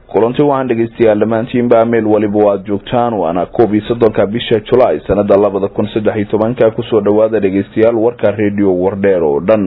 kulanti waxaan dhegeystayaal dhammaantiinba meel waliba waad joogtaan waana koob iyo soddonka bisha julaay sanada labada kun saddex iyo tobanka kusoo dhawaada dhegeystayaal warka radio wardheer oo dhan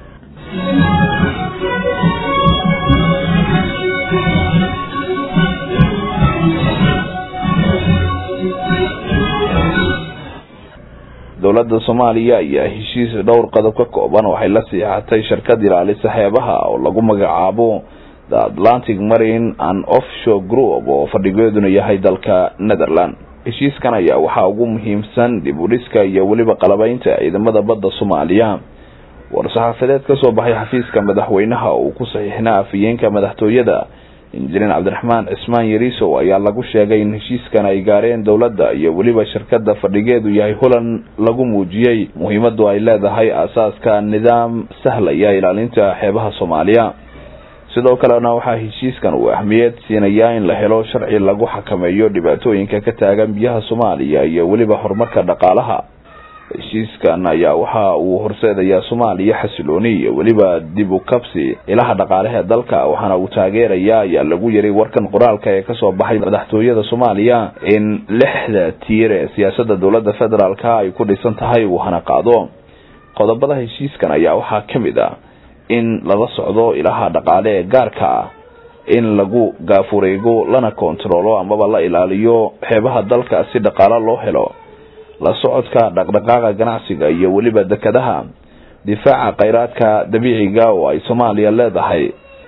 dowladda soomaaliya ayaa heshiis dhowr qodob ka kooban waxay la siixatay shirkad ilaalisa xeebaha oo lagu magacaabo the atlantic marine and offshore group oo fadhigeeduna yahay dalka netherland heshiiskan ayaa waxaa ugu muhiimsan dib u dhiska iyo weliba qalabeynta ciidamada badda soomaaliya war-saxaafadeed kasoo baxay xafiiska madaxweynaha uu ku saxiixnaa afhayeenka madaxtooyada injineer cabdiraxmaan cismaan yariisow ayaa lagu sheegay in heshiiskan ay gaareen dowladda iyo weliba shirkada fadhigeedu yahay holand lagu muujiyey muhiimadu ay leedahay aasaaska nidaam sahlaya ilaalinta xeebaha soomaaliya sidoo kalena waxaa heshiiskan uu ahmiyad siinayaa in la helo sharci lagu xakameeyo dhibaatooyinka ka taagan biyaha soomaaliya iyo weliba horumarka dhaqaalaha heshiiskan ayaa waxa uu horseedayaa soomaaliya xasilooni iyo weliba dib u kabsi ilaha dhaqaalaha dalka waxaana uu taageerayaa ayaa lagu yiray warkan qoraalka ee kasoo baxay madaxtooyada soomaaliya in lixda tiir ee siyaasada dowlada federaalka ay ku dhisan tahay uu hana qaado qodobada heshiiskan ayaa waxaa kamid ah in lala socdo ilaha dhaqaale ee gaarka ah in lagu gaafureego lana kontaroolo amaba la ilaaliyo xeebaha dalka si dhaqaalo loo helo la socodka dhaqdhaqaaqa ganacsiga iyo weliba dekadaha difaaca kheyraadka dabiiciga oo ay soomaaliya leedahay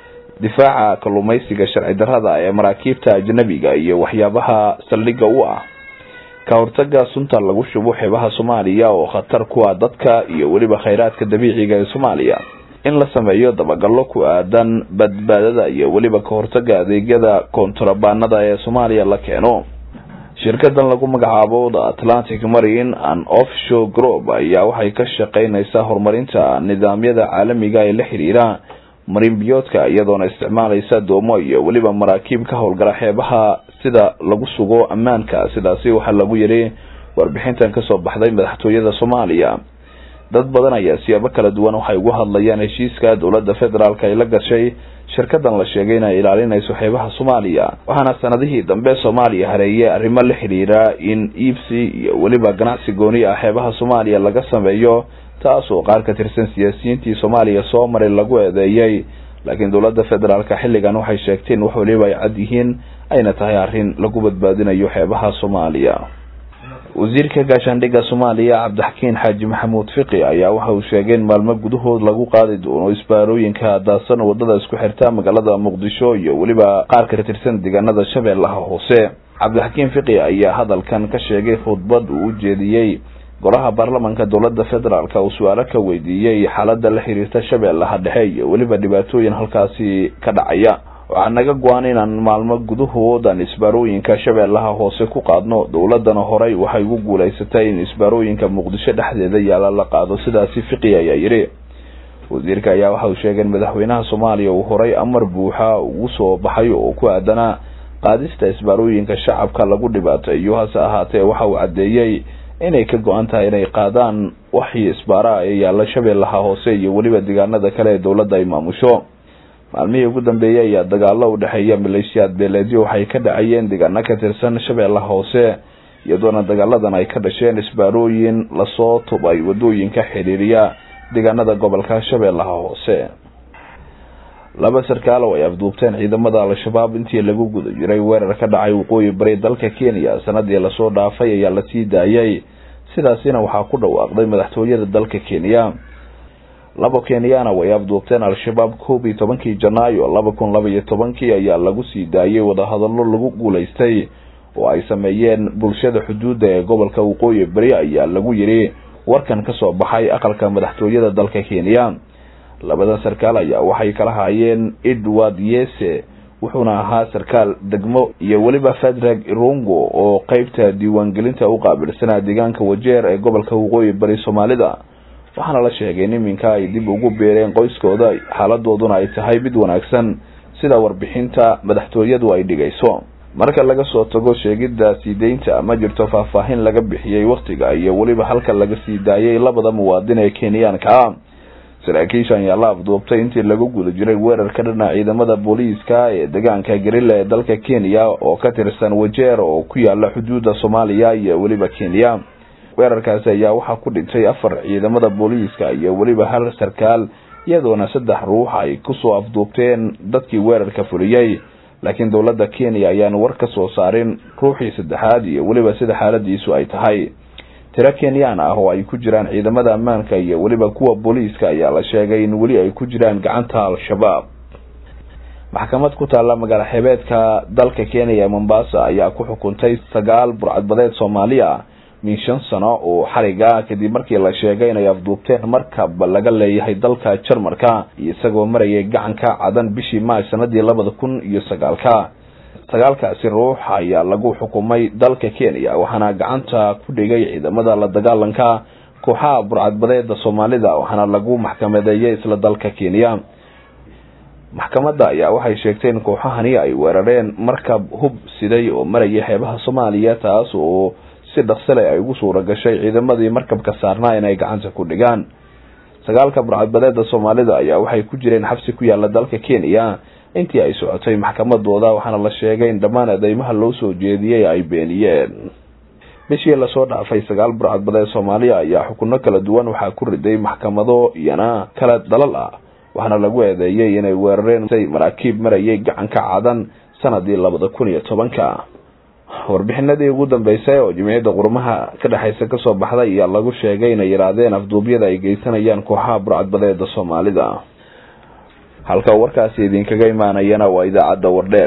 difaaca kalluumeysiga sharci darrada ee maraakiibta ajnabiga iyo waxyaabaha saldhigga u ah ka hortaga sunta lagu shubo xeebaha soomaaliya oo khatar ku ah dadka iyo weliba kheyraadka dabiiciga ee soomaaliya in la sameeyo dabagallo ku aadan badbaadada iyo weliba ka hortaga adeegyada koontrabaanada ee soomaaliya la keeno shirkadan lagu magacaabo the atlantic marine and offshore group ayaa waxay ka shaqeyneysaa horumarinta nidaamyada caalamiga ee la xiriira marinbiyoodka iyadoona isticmaaleysa doomo iyo weliba maraakiib ka howlgala xeebaha sida lagu sugo ammaanka sidaasi waxaa lagu yiri warbixintan kasoo baxday madaxtooyada soomaaliya dad badan ayaa siyaabo kala duwan waxay ugu hadlayaan heshiiska dowlada federaalk ay la gashay shirkadan la sheegay inay ilaalinayso xeebaha soomaaliya waxaana sanadihii dambe soomaaliya hareeyay arrimo la xidhiira in iibsi iyo weliba ganacsi gooni ah xeebaha soomaaliya laga sameeyo taas oo qaar ka tirsan siyaasiyiintii soomaaliya soo maray lagu eedeeyay laakiin dowlada federaalka xilligan waxay sheegteen wax weliba ay cad yihiin ayna tahay arrin lagu badbaadinayo xeebaha soomaaliya wasiirka gaashaandhigga soomaaliya cabdixakiin xaaji maxamuud fiqi ayaa waxa uu sheegay in maalmo gudahood lagu qaadi doono isbaarooyinka daasan wadada isku xirta magaalada muqdisho iyo weliba qaar ka tirsan deegaanada shabeellaha hoose cabdixakiin fiqi ayaa hadalkan ka sheegay khudbad uu ujeediyey golaha baarlamanka dowlada federaalk uu su-aalo ka weydiiyey xaalada la xiriirta shabeellaha dhexe iyo weliba dhibaatooyin halkaasi ka dhacaya waxaa naga go-an inaan maalmo gudahood aan isbaarooyinka shabeellaha hoose ku qaadno dowladana horey waxay ugu guuleysatay in isbaarooyinka muqdisho dhexdeeda yaala la qaado sidaasi fiqi ayaa yidhi wasiirka ayaa waxa uu sheegay in madaxweynaha soomaaliya uu horey amar buuxa ugu soo baxay oo ku aadanaa qaadista isbaarooyinka shacabka lagu dhibaateeyo hase ahaatee waxa uu caddeeyey inay ka go-an tahay inay qaadaan waxii isbaaraha ee yaalla shabeellaha hoose iyo weliba deegaanada kale ee dowladda ay maamusho maalmihii ugu dambeeyey ayaa dagaalo u dhexeeya maleeshiyaad beeleedyo waxay ka dhacayeen deegaano ka tirsan shabeellaha hoose iyadoona dagaaladan ay ka dhasheen isbaarooyin lasoo tubay wadooyinka xiriiriya deegaanada gobolka shabeellaha hoose laba sarkaal oo ay afduubteen ciidamada al-shabaab intii lagu guda jiray weerar ka dhacay waqooyi bari dalka kenya sanadii lasoo dhaafay ayaa lasii daayay sidaasina waxaa ku dhawaaqday madaxtooyada dalka kenya laba kenyana way afduubteen al-shabaab koob iyo tobankii janaayo laba kun laba iyo tobankii ayaa lagu sii daayay wadahadallo lagu guuleystay oo ay sameeyeen bulshada xuduudda ee gobolka waqooyi beri ayaa lagu yiri warkan kasoo baxay aqalka madaxtooyada dalka kenya labadan sarkaal ayaa waxay kala haayeen edward yese wuxuuna ahaa sarkaal degmo iyo weliba fadrag irongo oo qeybta diiwaangelinta u qaabilsanaa deegaanka wajeer ee gobolka waqooyi bari soomaalida waxaana la sheegay in iminka ay dib ugu beereen qoyskooda xaaladooduna ay tahay mid wanaagsan sida warbixinta madaxtooyadu ay dhigayso marka laga soo tago sheegidda sii deynta ma jirto faahfaahin laga bixiyey wakhtiga iyo weliba halka laga sii daayay labada muwaadin ee kenyaanka ah saraakiishan ayaa la afduubtay intii lagu guda jiray weerar ka dhana ciidamada booliiska ee deegaanka garilla ee dalka kenya oo ka tirsan wajeer oo ku yaala xuduudda soomaaliya iyo weliba kenya weerarkaasi ayaa waxaa ku dhintay afar ciidamada booliiska iyo weliba hal sarkaal iyadoona saddex ruux ay kusoo afduubteen dadkii weerarka fuliyey laakiin dowladda kenya ayaan war ka soo saarin ruuxii saddexaad iyo weliba sida xaaladiisu ay tahay tiro kenyaan ah oo ay ku jiraan ciidamada ammaanka iyo weliba kuwa booliiska ayaa la sheegay in weli ay ku jiraan gacanta al-shabaab maxkamad ku taalla magaalo xebeedka dalka kenya ee mombasa ayaa ku xukuntay sagaal burcadbadeed soomaaliya min shan sano oo xariga kadib markii la sheegay inay afduubteen markab laga leeyahay dalka jarmarka isagoo marayay gacanka cadan bishii maaj sanadii labada kun iyo sagaalka sagaalkaasi ruux ayaa lagu xukumay dalka kenya waxaana gacanta ku dhigay ciidamada la dagaalanka kooxaha burcadbadeeda soomaalida waxaana lagu maxkamadeeyay isla dalka kenya maxkamadda ayaa waxay sheegtay in kooxahani ay weerareen markab hub siday oo marayay xeebaha soomaaliya taas oo si dhaqsale ay ugu suura gashay ciidamadii markabka saarnaa inay gacanta ku dhigaan sagaalka burcadbadeeda soomaalida ayaa waxay ku jireen xabsi ku yaala dalka kenya intii ay socotay maxkamadooda waxaana la sheegay in dhammaan eedeymaha loo soo jeediyey ay beeniyeen bishii lasoo dhaafay sagaal burcadbadeed soomaaliya ayaa xukuno kala duwan waxaa ku riday maxkamado iyana kala dalal ah waxaana lagu eedeeyey inay weerareen maraakiib marayay gacanka cadan sanadii labada kun iyo tobanka warbixinadii ugu dambeysay oo jimciyadda qurmaha ka dhexeysa kasoo baxday ayaa lagu sheegay inay yidhaahdeen afduubyada ay geysanayaan kooxaha burcadbadeeda soomaalida halka warkaasi idinkaga imaanayana waa idaacadda wardheer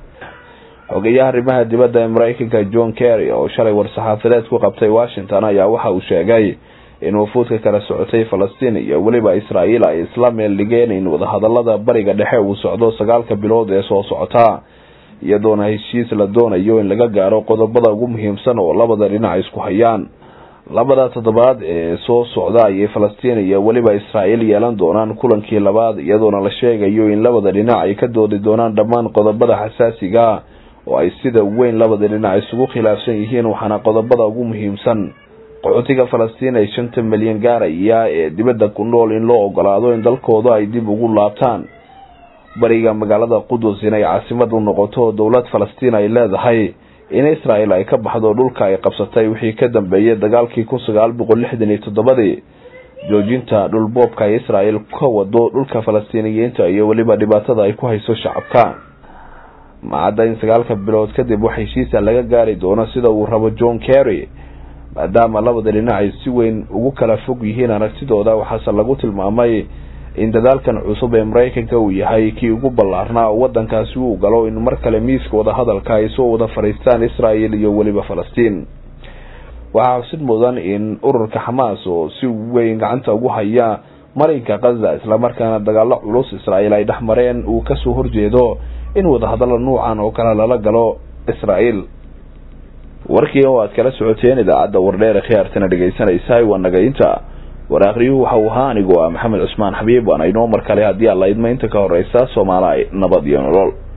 xogeyaha arrimaha dibadda ee mareykanka john kerry oo shalay war-saxaafadeed ku qabtay washington ayaa waxa uu sheegay in wafuudka kala socotay falastiin iyo weliba israa'iil ay isla meel dhigeen in wadahadalada bariga dhexe uu socdo sagaalka bilood ee soo socota iyadoona heshiis la doonayo in laga gaaro qodobada ugu muhiimsan oo labada dhinac isku hayaan labada toddobaad ee soo socda ayay falastiin iyo weliba israa'iil yeelan doonaan kulankii labaad iyadoona la sheegayo in labada dhinac ay ka doodi doonaan dhammaan qodobada xasaasiga oo ay sida weyn labada dhinac isugu khilaafsan yihiin waxaana qodobada ugu muhiimsan qaxootiga falastiin ay shanta milyan gaaraya ee dibadda ku nool in loo ogolaado in dalkooda ay dib ugu laabtaan bariga magaalada qudus inay caasimad u noqoto dowlad falastiin ay leedahay in israel ay ka baxdo dhulka ay qabsatay wixii ka dambeeyay dagaalkii kun sagaal boqol lixdan iyo toddobadii joojinta dhulboobka ay israel ka wado dhulka falastiiniyiinta iyo weliba dhibaatada ay ku hayso shacabka macadda in sagaalka bilood kadib wax heshiisa laga gaari doono sida uu rabo john kerry maadaama labada dhinac ay si weyn ugu kala fog yihiin aragtidooda waxaase lagu tilmaamay in dadaalkan cusub ee mareykanka uu yahay kii ugu ballaarnaa oo wadankaasi uu galo in mar kale miiska wadahadalka ay soo wada fadhiistaan israel iyo weliba falastiin waxaa xusid mudan in ururka xamaas oo si weyn gacanta ugu haya marinka kaza islamarkaana dagaalo culus israel ay dhex mareen uu kasoo horjeedo in wadahadalo nuucan oo kale lala galo israel warkii oo aad kala socoteen idaacadda wardheer khiyaartana dhegeysanaysa waa nagaynta war akhriyuhu waxa uu ahaa anigoo ah maxamed cusmaan xabiib waana inoo mar kale haddii alla idma inta ka horeysa soomaali nabad iyo nolol